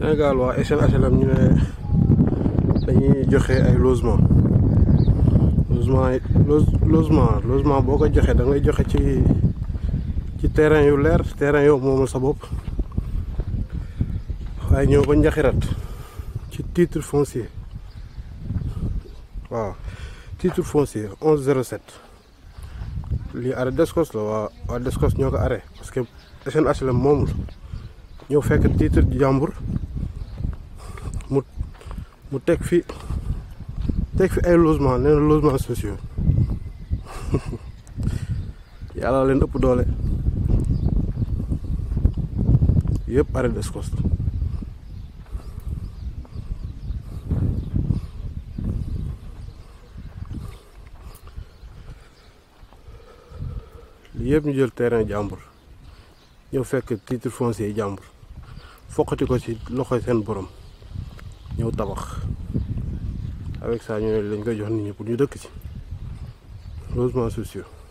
Sénégal waa SNHLM ñu ne dañuy joxe ay logement logement yi logement logement boo ko joxee da ngay joxe ci ci terrain yu leer terrain yow moomal sa bopp waaye ñëw ba njaxirat ci titre foncier waaw titre foncier 1107 lii arrêt Descos la waa waa Descos ñoo ko arrêté parce que SNHLM moomul ñëw fekk titre jàmbur mu mu teg fi teg fi ay logement nee na logement sociaux yàlla leen ëpp doole yëpp arrêt Descos la lii yëpp ñu jël terrain jàmbur ñëw fekk titre foncier jàmbur foqati ko ci loxo seen borom ñëw tabax avec ça ñu ne lañ koy jox nit ñi pour ñu dëkk ci logements sociaux